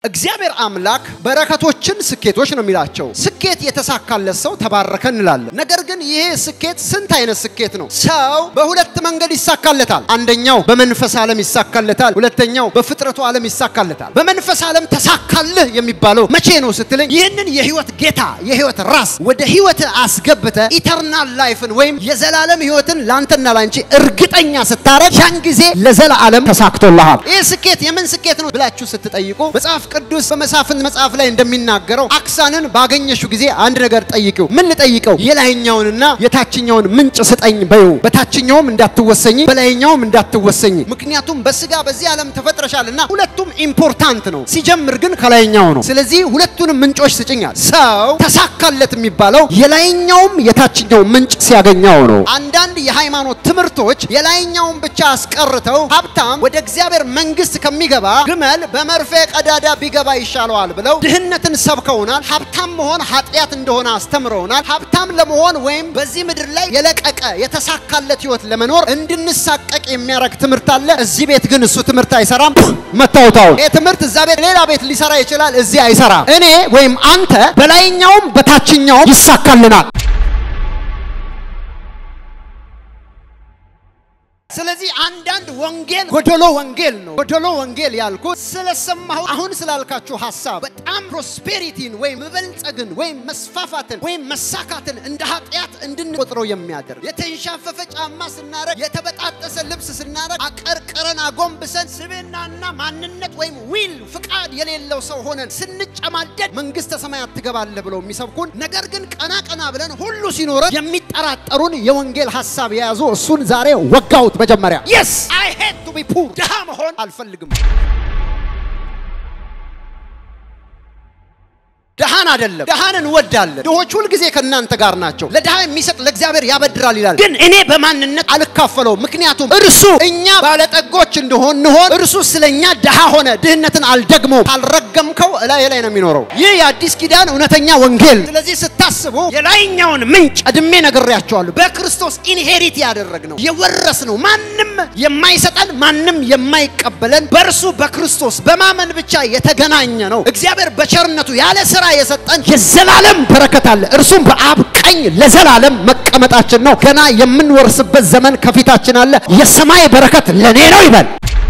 እግዚአብሔር አምላክ በረከቶችን ስኬቶች ነው የሚላቸው። ስኬት የተሳካለት ሰው ተባረከ እንላለን። ነገር ግን ይሄ ስኬት ስንት አይነት ስኬት ነው? ሰው በሁለት መንገድ ይሳካለታል። አንደኛው በመንፈስ ዓለም ይሳካለታል፣ ሁለተኛው በፍጥረቱ ዓለም ይሳካለታል። በመንፈስ ዓለም ተሳካልህ የሚባለው መቼ ነው ስትለኝ፣ ይህንን የህይወት ጌታ የህይወት ራስ ወደ ህይወት አስገብተ ኢተርናል ላይፍን ወይም የዘላለም ህይወትን ለአንተና ላንቺ እርግጠኛ ስታረግ ያን ጊዜ ለዘላለም ተሳክቶልሃል። ይህ ስኬት የምን ስኬት ነው ብላችሁ ስትጠይቁ መጽሐፍ ቅዱስ በመሳፍንት መጽሐፍ ላይ እንደሚናገረው አክሳንን ባገኘሽው ጊዜ አንድ ነገር ጠይቂው። ምን ልጠይቀው? የላይኛውንና የታችኛውን ምንጭ ስጠኝ በይው። በታችኛውም እንዳትወሰኝ፣ በላይኛውም እንዳትወሰኝ። ምክንያቱም በስጋ በዚህ ዓለም ተፈጥረሻልና ሁለቱም ኢምፖርታንት ነው። ሲጀምር ግን ከላይኛው ነው። ስለዚህ ሁለቱንም ምንጮች ስጭኛል። ሰው ተሳካለት የሚባለው የላይኛውም የታችኛው ምንጭ ሲያገኘው ነው። አንዳንድ የሃይማኖት ትምህርቶች የላይኛውን ብቻ አስቀርተው ሀብታም ወደ እግዚአብሔር መንግስት ከሚገባ ግመል በመርፌ ቀዳዳ ቢገባ ይሻለዋል ብለው ድህነትን ሰብከውናል። ሀብታም መሆን ኃጢአት እንደሆነ አስተምረውናል። ሀብታም ለመሆን ወይም በዚህ ምድር ላይ የለቀቀ የተሳካለት ህይወት ለመኖር እንድንሳቀቅ የሚያደርግ ትምህርት አለ። እዚህ ቤት ግን እሱ ትምህርት አይሰራም። መታወታው ይህ ትምህርት እዛ ቤት ሌላ ቤት ሊሰራ ይችላል፣ እዚህ አይሰራም። እኔ ወይም አንተ በላይኛውም በታችኛውም ይሳካልናል። ስለዚህ አንዳንድ ወንጌል ጎደሎ ወንጌል ነው። ጎደሎ ወንጌል ያልኩት ስለሰማሁ አሁን ስላልካችሁ ሀሳብ በጣም ፕሮስፔሪቲን ወይም መበልጸግን ወይም መስፋፋትን ወይም መሳካትን እንደ ኃጢአት እንድንቆጥረው የሚያደርግ የተንሻፈፈ ጫማ ስናረግ፣ የተበጣጠሰ ልብስ ስናረግ፣ አቀርቅረን አጎንብሰን ስብዕናና ማንነት ወይም ዊል ፍቃድ የሌለው ሰው ሆነን ስንጨማደድ መንግስተ ሰማያት ትገባለህ ብለው የሚሰብኩን ነገር ግን ቀና ቀና ብለን ሁሉ ሲኖረን የሚጠራጠሩን የወንጌል ሀሳብ የያዙ እሱን ዛሬ ወጋውት። መጀመሪያ የስ አይ ሄድ ቱ ቢ ፑር ድሃ መሆን አልፈልግም። ድሃን አይደለም፣ ድሃን እንወዳለን። ድሆች ሁልጊዜ ከእናንተ ጋር ናቸው። ለድሃ የሚሰጥ ለእግዚአብሔር ያበድራል ይላል። ግን እኔ በማንነት አልካፈለውም። ምክንያቱም እርሱ እኛ ባለጠጎች እንደሆን እንሆን እርሱ ስለኛ ድሃ ሆነ። ድህነትን አልደግመውም። ካልረገምከው እላይ ላይ ነው የሚኖረው። ይህ የአዲስ ኪዳን እውነተኛ ወንጌል። ስለዚህ ስታስቡ የላይኛውን ምንጭ ቀድሜ ነግሬያቸዋለሁ። በክርስቶስ ኢንሄሪት ያደረግነው የወረስነው ማንም የማይሰጠን ማንም የማይቀበለን በእርሱ በክርስቶስ በማመን ብቻ የተገናኘ ነው። እግዚአብሔር በቸርነቱ ያለ ስራ የሰጠን የዘላለም በረከት አለ። እርሱም በአብ ቀኝ ለዘላለም መቀመጣችን ነው። ገና የምንወርስበት ዘመን ከፊታችን አለ። የሰማይ በረከት ለኔ ነው ይበል።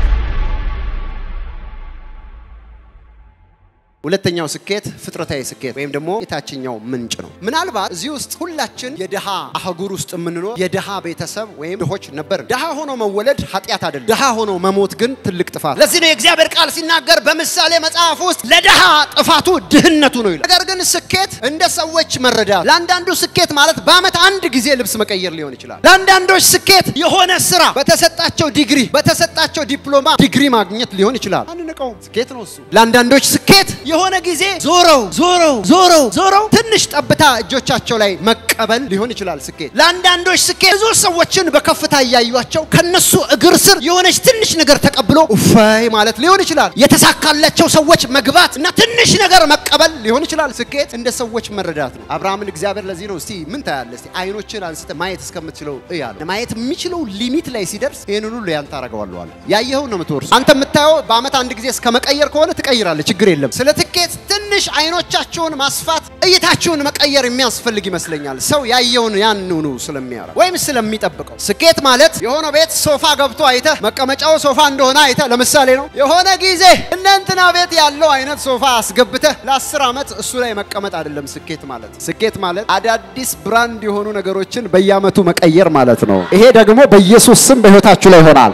ሁለተኛው ስኬት ፍጥረታዊ ስኬት ወይም ደግሞ የታችኛው ምንጭ ነው። ምናልባት እዚህ ውስጥ ሁላችን የድሃ አህጉር ውስጥ የምንኖር የድሃ ቤተሰብ ወይም ድሆች ነበር። ድሃ ሆኖ መወለድ ኃጢአት አይደለም። ድሃ ሆኖ መሞት ግን ትልቅ ጥፋት። ለዚህ ነው የእግዚአብሔር ቃል ሲናገር በምሳሌ መጽሐፍ ውስጥ ለድሃ ጥፋቱ ድህነቱ ነው ይላል። ነገር ግን ስኬት እንደ ሰዎች መረዳት፣ ለአንዳንዱ ስኬት ማለት በዓመት አንድ ጊዜ ልብስ መቀየር ሊሆን ይችላል። ለአንዳንዶች ስኬት የሆነ ስራ በተሰጣቸው ዲግሪ በተሰጣቸው ዲፕሎማ ዲግሪ ማግኘት ሊሆን ይችላል። አንንቀውም፣ ስኬት ነው እሱ። ለአንዳንዶች ስኬት የሆነ ጊዜ ዞረው ዞረው ዞረው ዞረው ትንሽ ጠብታ እጆቻቸው ላይ መቀበል ሊሆን ይችላል ስኬት። ለአንዳንዶች ስኬት ብዙ ሰዎችን በከፍታ እያዩቸው ከነሱ እግር ስር የሆነች ትንሽ ነገር ተቀብሎ እፈይ ማለት ሊሆን ይችላል። የተሳካላቸው ሰዎች መግባት እና ትንሽ ነገር መቀበል ሊሆን ይችላል ስኬት። እንደ ሰዎች መረዳት ነው። አብርሃምን እግዚአብሔር ለዚህ ነው እስቲ ምን ታያለህ? እስቲ አይኖችን አንስተ ማየት እስከምትችለው እያለ ማየት የሚችለው ሊሚት ላይ ሲደርስ ይህንን ሁሉ ያንተ አደርገዋለሁ አለ። ያየኸው ነው የምትወርሱ። አንተ የምታየው በአመት አንድ ጊዜ እስከ መቀየር ከሆነ ትቀይራለህ፣ ችግር የለም። ስለ ትኬት ትንሽ አይኖቻችሁን ማስፋት እይታችሁን መቀየር የሚያስፈልግ ይመስለኛል። ሰው ያየውን ያንኑ ስለሚያረግ ወይም ስለሚጠብቀው። ስኬት ማለት የሆነ ቤት ሶፋ ገብቶ አይተህ መቀመጫው ሶፋ እንደሆነ አይተህ ለምሳሌ ነው የሆነ ጊዜ እነ እንትና ቤት ያለው አይነት ሶፋ አስገብተህ ለአስር ዓመት እሱ ላይ መቀመጥ አይደለም ስኬት ማለት። ስኬት ማለት አዳዲስ ብራንድ የሆኑ ነገሮችን በየአመቱ መቀየር ማለት ነው። ይሄ ደግሞ በኢየሱስ ስም በህይወታችሁ ላይ ይሆናል።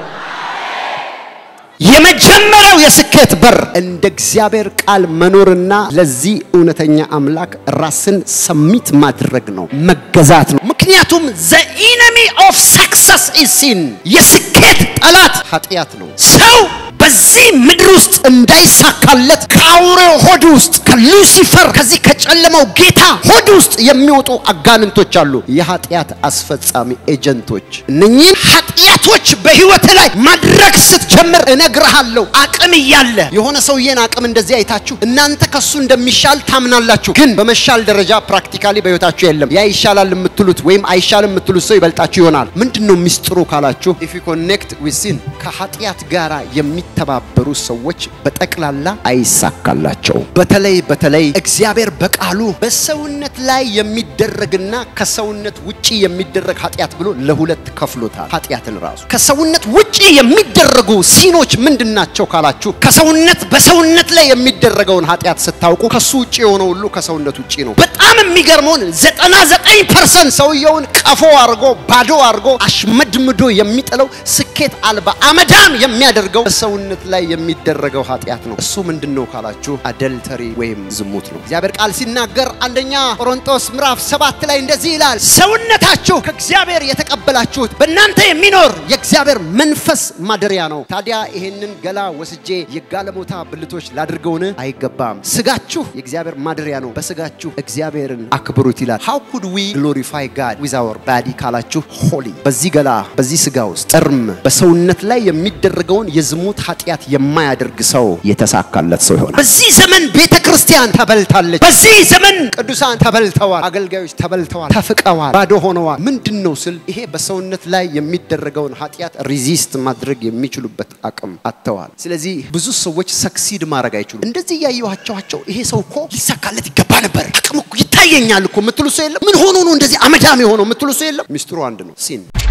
የመጀመሪያው የስኬት በር እንደ እግዚአብሔር ቃል መኖርና ለዚህ እውነተኛ አምላክ ራስን ሰሚት ማድረግ ነው፣ መገዛት ነው። ምክንያቱም ዘ ኢነሚ ኦፍ ሰክሰስ ኢዝ ሲን፣ የስኬት ጠላት ኃጢአት ነው። ሰው በዚህ ምድር ውስጥ እንዳይሳካለት ከአውሬው ሆድ ውስጥ ከሉሲፈር ከዚህ ከጨለማው ጌታ ሆድ ውስጥ የሚወጡ አጋንንቶች አሉ፣ የኃጢአት አስፈጻሚ ኤጀንቶች። እነኚህን ኃጢአቶች በህይወት ላይ ማድረግ ስትጀምር እነግርሃለሁ፣ አቅም እያለ የሆነ ሰውዬን አቅም እንደዚህ አይታችሁ እናንተ ከሱ እንደሚሻል ታምናላችሁ፣ ግን በመሻል ደረጃ ፕራክቲካሊ በህይወታችሁ የለም። ያ ይሻላል የምትሉት ወይም አይሻልም የምትሉት ሰው ይበልጣችሁ ይሆናል። ምንድን ነው ሚስጥሩ ካላችሁ ኢፍ ዩ ኮኔክት ዊዝ ሲን ከኃጢአት ጋር የሚተባበሩ ሰዎች በጠቅላላ አይሳካላቸውም። በተለይ በተለይ እግዚአብሔር በቃሉ በሰውነት ላይ የሚደረግና ከሰውነት ውጪ የሚደረግ ኃጢአት ብሎ ለሁለት ከፍሎታል። ኃጢአትን ራሱ ከሰውነት ውጪ የሚደረጉ ሲኖች ምንድን ናቸው ካላችሁ ከሰውነት በሰውነት ላይ የሚደረገውን ኃጢአት ስታውቁ ከሱ ውጪ የሆነ ሁሉ ከሰውነት ውጪ ነው። በጣም የሚገርመውን ዘጠና ዘጠኝ ፐርሰንት ሰውየውን ቀፎ አድርጎ ባዶ አድርጎ አሽመድምዶ የሚጥለው ስኬት አልባ አመዳም የሚያደርገው በሰውነት ላይ የሚደረገው ኃጢአት ነው። እሱ ምንድን ነው ካላችሁ አደልተሪ ወይም ዝሙት ነው። እግዚአብሔር ቃል ሲናገር አንደኛ ቆሮንቶስ ምዕራፍ ሰባት ላይ እንደዚህ ይላል፣ ሰውነታችሁ ከእግዚአብሔር የተቀበላችሁት በእናንተ የሚኖር የእግዚአብሔር መንፈስ ማደሪያ ነው። ታዲያ ይሄንን ገላ ወስጄ የጋለሞታ ብልቶች ላድርገውን? አይገባም። ስጋችሁ የእግዚአብሔር ማደሪያ ነው፣ በስጋችሁ እግዚአብሔርን አክብሩት ይላል። ሃው ኩድ ዊ ግሎሪፋይ ጋድ ዊዝ አወር ባዲ ካላችሁ ሆሊ በዚህ ገላ በዚህ ስጋ ውስጥ እርም በሰውነት ላይ የሚደረገውን የዝሙት ኃጢአት የማያደርግ ሰው የተሳካለት ሰው ይሆናል። በዚህ ዘመን ቤተ ክርስቲያን ተበልታለች። በዚህ ዘመን ቅዱሳን ተበልተዋል። አገልጋዮች ተበልተዋል፣ ተፍቀዋል፣ ባዶ ሆነዋል። ምንድን ነው ስል ይሄ በሰውነት ላይ የሚደረገውን ኃጢአት ሪዚስት ማድረግ የሚችሉበት አቅም አጥተዋል። ስለዚህ ብዙ ሰዎች ሰክሲድ ማድረግ አይችሉም። እንደዚህ እያየኋቸዋቸው ይሄ ሰው እኮ ሊሳካለት ይገባ ነበር፣ አቅም እኮ ይታየኛል እኮ የምትሉ ሰው የለም። ምን ሆኖ ነው እንደዚህ አመዳም የሆነው የምትሉ ሰው የለም። ሚስጥሩ አንድ ነው፣ ሲን